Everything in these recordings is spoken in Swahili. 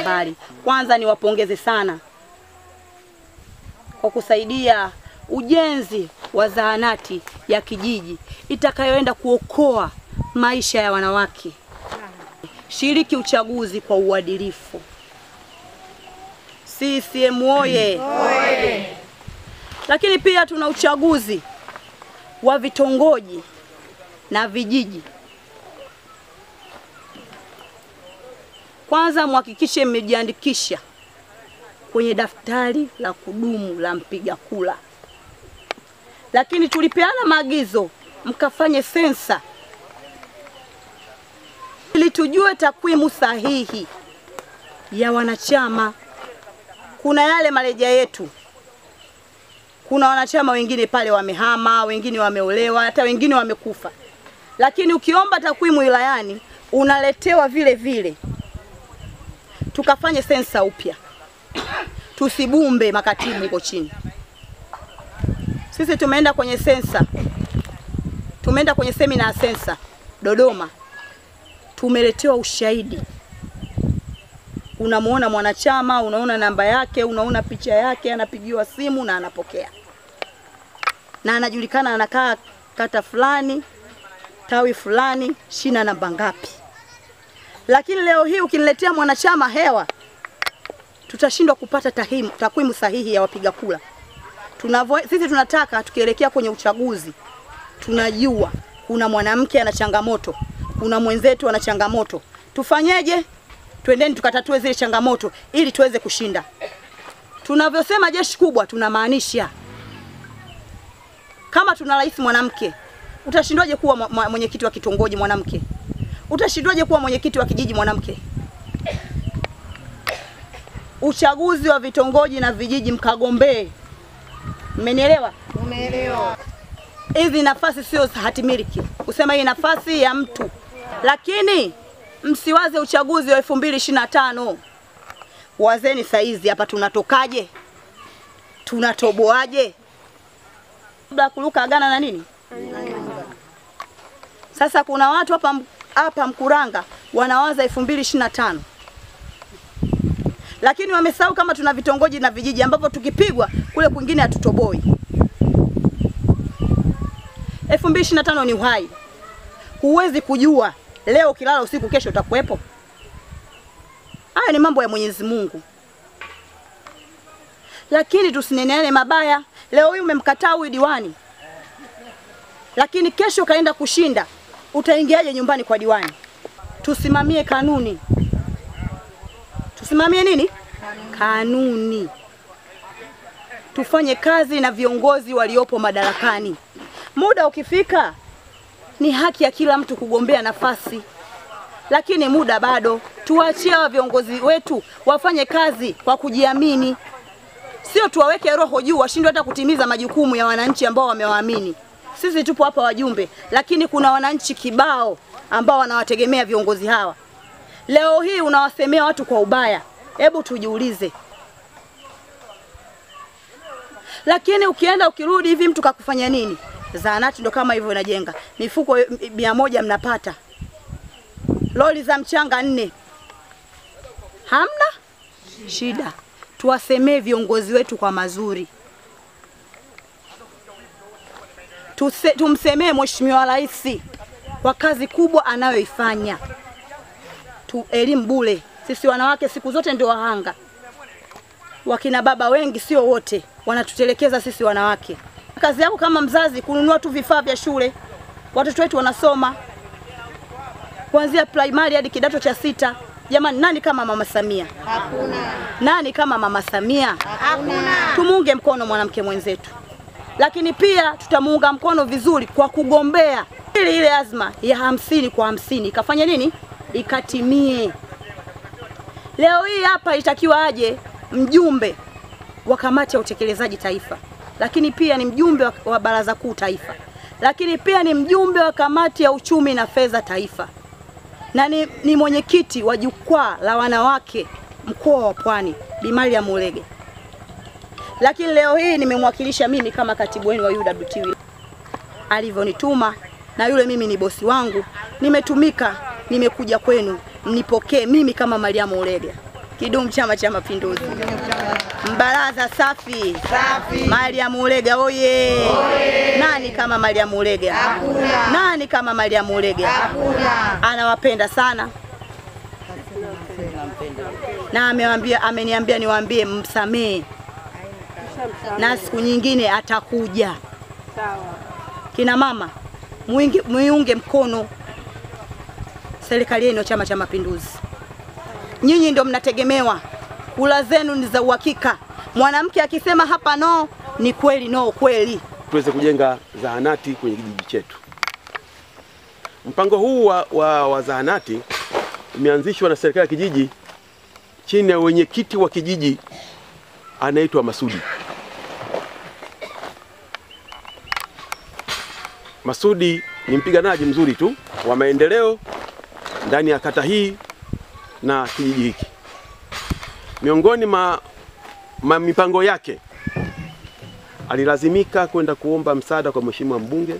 mbalimbali. Kwanza niwapongeze sana kwa kusaidia ujenzi wa zahanati ya kijiji itakayoenda kuokoa maisha ya wanawake. Shiriki uchaguzi kwa uadilifu. CCM oye! Lakini pia tuna uchaguzi wa vitongoji na vijiji. Kwanza mhakikishe mmejiandikisha kwenye daftari la kudumu la mpiga kura, lakini tulipeana maagizo mkafanye sensa ili tujue takwimu sahihi ya wanachama. Kuna yale marejea yetu, kuna wanachama wengine pale wamehama, wengine wameolewa, hata wengine wamekufa, lakini ukiomba takwimu wilayani unaletewa vile vile. Tukafanye sensa upya, tusibumbe makatibu huko chini. Sisi tumeenda kwenye sensa, tumeenda kwenye semina ya sensa Dodoma, tumeletewa ushahidi. Unamuona mwanachama, unaona namba yake, unaona picha yake, anapigiwa simu na anapokea, na anajulikana anakaa kata fulani, tawi fulani, shina namba ngapi. Lakini leo hii ukiniletea mwanachama hewa, tutashindwa kupata tahimu, takwimu sahihi ya wapiga kura. Tunavyo sisi tunataka tukielekea kwenye uchaguzi, tunajua kuna mwanamke ana changamoto, kuna mwenzetu ana changamoto, tufanyeje? Twendeni tukatatue zile changamoto ili tuweze kushinda. Tunavyosema jeshi kubwa, tunamaanisha kama tuna rais mwanamke, utashindwaje kuwa mwa- mwa- mwenyekiti wa kitongoji mwanamke? Utashindwaje kuwa mwenyekiti wa kijiji mwanamke? Uchaguzi wa vitongoji na vijiji mkagombee. Mmenielewa? Umeelewa? hizi nafasi sio za hati miliki, kusema hii nafasi ya mtu, lakini msiwaze uchaguzi wa elfu mbili ishirini na tano. Wazeni saizi hapa, tunatokaje? Tunatoboaje? Kabla kuruka agana na nini? Sasa kuna watu hapa hapa Mkuranga wanawaza elfu mbili ishirini na tano lakini wamesahau kama tuna vitongoji na vijiji ambapo tukipigwa kule kwingine hatutoboi. 2025 ni uhai. Huwezi kujua leo ukilala usiku, kesho utakuwepo. Haya ni mambo ya Mwenyezi Mungu, lakini tusineneane mabaya. Leo hii umemkataa huyu diwani, lakini kesho kaenda kushinda, utaingiaje nyumbani kwa diwani? Tusimamie kanuni, tusimamie nini? Kanuni. Tufanye kazi na viongozi waliopo madarakani. Muda ukifika, ni haki ya kila mtu kugombea nafasi, lakini muda bado. Tuachie hawa viongozi wetu wafanye kazi kwa kujiamini, sio tuwaweke roho juu washindwe hata kutimiza majukumu ya wananchi ambao wamewaamini. Sisi tupo hapa wajumbe, lakini kuna wananchi kibao ambao wanawategemea viongozi hawa. Leo hii unawasemea watu kwa ubaya, hebu tujiulize. Lakini ukienda ukirudi hivi, mtu kakufanya nini? Zahanati ndo kama hivyo inajenga, mifuko mia moja mnapata, lori za mchanga nne, hamna shida. Tuwasemee viongozi wetu kwa mazuri, Tuse, tumsemee Mheshimiwa Rais kwa kazi kubwa anayoifanya. Tu elimu bure, sisi wanawake siku zote ndio wahanga. Wakina baba wengi, sio wote, wanatutelekeza sisi wanawake. Kazi yako kama mzazi kununua tu vifaa vya shule, watoto wetu wanasoma kuanzia primary hadi kidato cha sita. Jamani, nani kama mama Samia? Hakuna. Nani kama mama Samia? Hakuna. Tumuunge mkono mwanamke mwenzetu, lakini pia tutamuunga mkono vizuri kwa kugombea ili ile azma ya hamsini kwa hamsini ikafanya nini, ikatimie. Leo hii hapa itakiwa aje mjumbe wa kamati ya utekelezaji taifa, lakini pia ni mjumbe wa, wa baraza kuu taifa, lakini pia ni mjumbe wa kamati ya uchumi na fedha taifa na ni, ni mwenyekiti wa jukwaa la wanawake mkoa wa Pwani Bi Mariam Ulege. Lakini leo hii nimemwakilisha mimi kama katibu wenu wa UWT alivyonituma, na yule mimi ni bosi wangu, nimetumika, nimekuja kwenu, mnipokee mimi kama Mariam Ulege. Kidumu Chama cha Mapinduzi! Mbaraza safi safi. Mariam Ulega oye! Nani kama Mariam Ulega? Hakuna. Nani kama Mariam Ulega? Hakuna. Anawapenda sana na amewambia, ameniambia niwaambie msamehe, na siku nyingine atakuja. Kina mama muinge, muiunge mkono serikali yenu ya Chama cha Mapinduzi. Nyinyi ndio mnategemewa, kula zenu ni za uhakika. Mwanamke akisema hapa no, ni kweli no, kweli. tuweze kujenga zahanati kwenye kijiji chetu. Mpango huu wa, wa, wa zahanati umeanzishwa na serikali ya kijiji chini ya wenyekiti wa kijiji anaitwa Masudi. Masudi ni mpiganaji mzuri tu wa maendeleo ndani ya kata hii na kijiji hiki. Miongoni ma, ma mipango yake alilazimika kwenda kuomba msaada kwa mheshimiwa mbunge,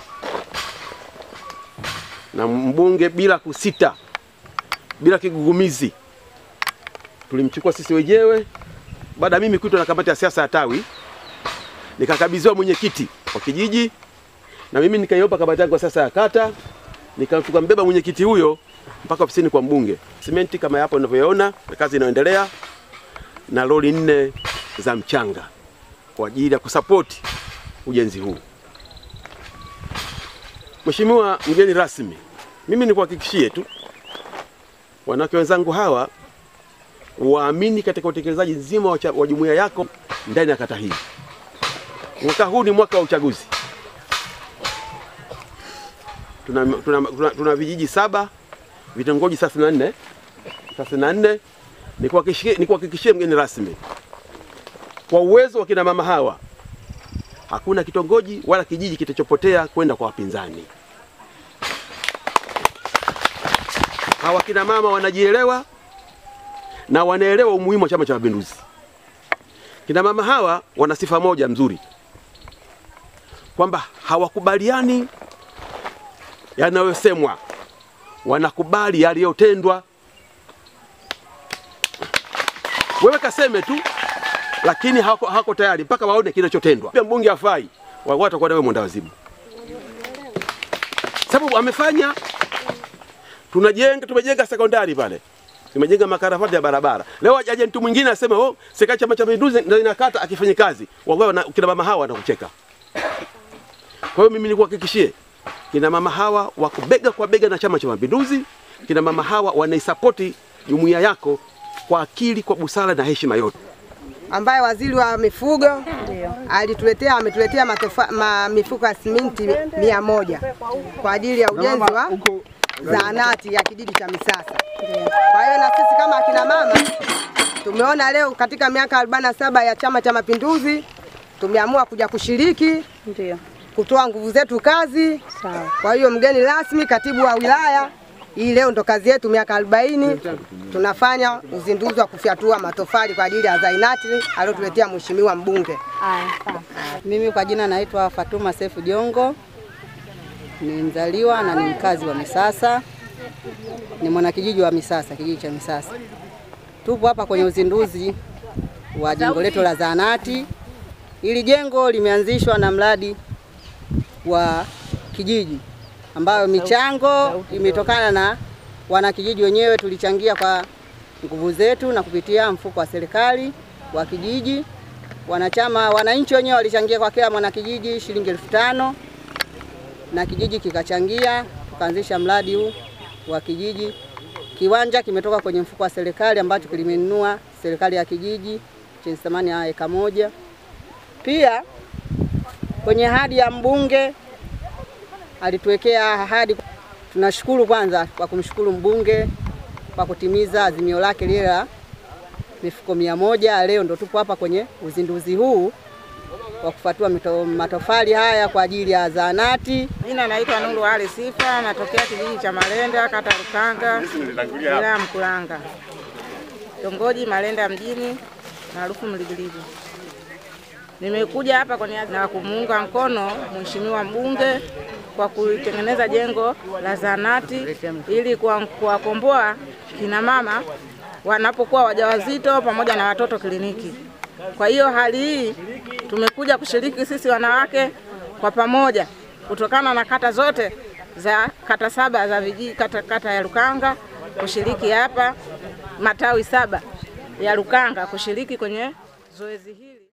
na mbunge bila kusita, bila kigugumizi, tulimchukua sisi wenyewe. Baada ya mimi kuitwa na kamati ya siasa ya tawi, nikakabidhiwa mwenyekiti wa kijiji, na mimi nikaiomba kamati yangu ya siasa ya kata, nikambeba mwenyekiti huyo mpaka ofisini kwa mbunge. Simenti kama hapo unavyoona, kazi inaendelea, na lori nne za mchanga kwa ajili ya kusapoti ujenzi huu. Mheshimiwa mgeni rasmi, mimi nikuhakikishie tu wanawake wenzangu hawa waamini katika utekelezaji nzima wa cha- wa jumuiya yako ndani ya kata hii. Mwaka huu ni mwaka wa uchaguzi. Tuna, tuna, tuna, tuna vijiji saba, vitongoji 34 34. Nikuhakikishie nikuhakikishie mgeni rasmi kwa uwezo wa kina mama hawa hakuna kitongoji wala kijiji kitachopotea kwenda kwa wapinzani. Hawa kina mama wanajielewa na wanaelewa umuhimu wa Chama cha Mapinduzi. Kina mama hawa wana sifa moja mzuri, kwamba hawakubaliani yanayosemwa, wanakubali yaliyotendwa. Wewe kaseme tu lakini hako, hako tayari mpaka waone kinachotendwa. Pia mbunge afai watakuwa nawe mwenda wazimu, sababu amefanya. Tunajenga, tumejenga sekondari pale, tumejenga makarafati ya barabara. Leo aje mtu mwingine aseme oh, serikali Chama cha Mapinduzi ndio inakata akifanya kazi, wallahi kina mama hawa wanakucheka. Kwa hiyo mimi nikuhakikishie kina mama hawa wako bega kwa bega na Chama cha Mapinduzi. Kina mama hawa wanaisapoti jumuiya yako kwa akili, kwa busara na heshima yote ambaye waziri wa mifugo alituletea ametuletea matofa, ma, mifuko ya siminti mia moja kwa ajili ya ujenzi wa zahanati ya kijiji cha Misasa. Kwa hiyo na sisi kama akina mama tumeona leo katika miaka 47 ya Chama cha Mapinduzi tumeamua kuja kushiriki Ndio. kutoa nguvu zetu kazi. Sawa. Kwa hiyo mgeni rasmi, katibu wa wilaya, hii leo ndo kazi yetu, miaka 40 tunafanya uzinduzi wa kufyatua matofali kwa ajili ya zahanati aliyotuletea mheshimiwa mbunge. Mimi kwa jina naitwa Fatuma Sefu Jongo, ni mzaliwa na ni mkazi wa Misasa, ni mwanakijiji wa Misasa, kijiji cha Misasa. Tupo hapa kwenye uzinduzi wa jengo letu la zahanati. Hili jengo limeanzishwa na mradi wa kijiji ambayo michango imetokana na wanakijiji wenyewe, tulichangia kwa nguvu zetu na kupitia mfuko wa serikali wa kijiji wanachama wananchi wenyewe walichangia kwa kila mwanakijiji shilingi elfu tano na kijiji kikachangia, tukaanzisha mradi huu wa kijiji. Kiwanja kimetoka kwenye mfuko wa serikali ambacho kilimenunua serikali ya kijiji chenye thamani ya eka moja. Pia kwenye ahadi ya mbunge alituwekea ahadi. Tunashukuru kwanza kwa kumshukuru mbunge kwa kutimiza azimio lake lile la mifuko mia moja. Leo ndo tupo hapa kwenye uzinduzi huu wa kufatua mito- matofali haya kwa ajili ya zahanati. Jina naitwa Nuru Ali Sifa, natokea kijiji cha Malenda, kata Rukanga, wilaya ya Mkuranga, kitongoji Malenda mjini, maarufu Mligiligi. Nimekuja hapa kwa nia na kumuunga mkono mheshimiwa mbunge kwa kutengeneza jengo la zahanati ili kuwa- kuwakomboa kina mama wanapokuwa wajawazito pamoja na watoto kliniki. Kwa hiyo hali hii tumekuja kushiriki sisi wanawake kwa pamoja kutokana na kata zote za kata saba za vijiji kata, kata ya Lukanga kushiriki hapa, matawi saba ya Lukanga kushiriki kwenye zoezi hili.